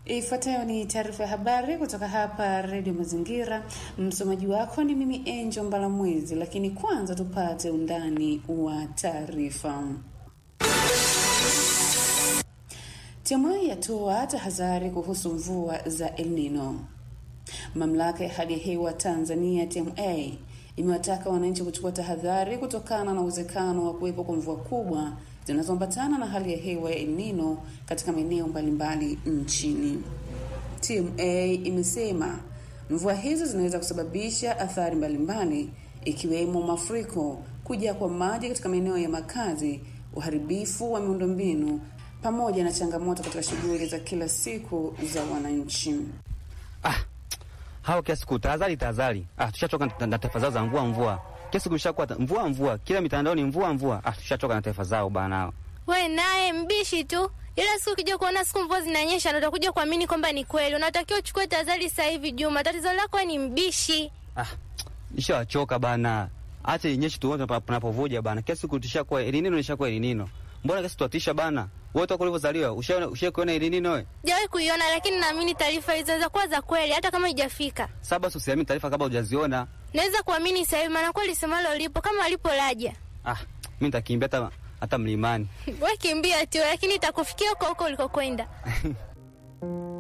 Ifuatayo ni taarifa ya habari kutoka hapa Redio Mazingira. Msomaji wako ni mimi Angel Mbalamwezi, lakini kwanza tupate undani wa taarifa. TMA yatoa tahadhari kuhusu mvua za El Nino. Mamlaka ya hali ya hewa Tanzania TMA imewataka wananchi kuchukua tahadhari kutokana na uwezekano wa kuwepo kwa mvua kubwa zinazoambatana na hali ya hewa ya El Nino katika maeneo mbalimbali nchini. TMA imesema mvua hizo zinaweza kusababisha athari mbalimbali ikiwemo mafuriko, kujaa kwa maji katika maeneo ya makazi, uharibifu wa miundombinu pamoja na changamoto katika shughuli za kila siku za wananchi. Ah, hao kila siku tahadhari tahadhari. Ah, tushachoka na- na taarifa zao za mvua mvua. Kila siku ishakuwa ta- mvua mvua, kila mitandao ni mvua mvua. Ah, tushachoka na taarifa zao bana. We naye mbishi tu, ila siku ukija kuona siku mvua zinanyesha, ndo utakuja kuamini kwamba ni kweli. Unatakiwa uchukue tahadhari sasa hivi. Juma, tatizo lako wewe ni mbishi. Ah, nishawachoka bana. Acha inyeshe tuone tunapovuja bana. Kila siku tushakuwa elinino nishakuwa elinino. Mbona kesi tuatisha bana? Wewe toka ulivyozaliwa ushaona ushakuona elinino wewe? Sijawahi kuiona, lakini naamini taarifa hizo zinaweza kuwa za kweli, hata kama haijafika. Sasa basi usiamini taarifa kabla hujaziona. Naweza kuamini sasa hivi, maana kweli semalo lipo kama alipo laja. Ah, mimi nitakimbia hata hata mlimani. We kimbia tu, lakini itakufikia huko huko ulikokwenda.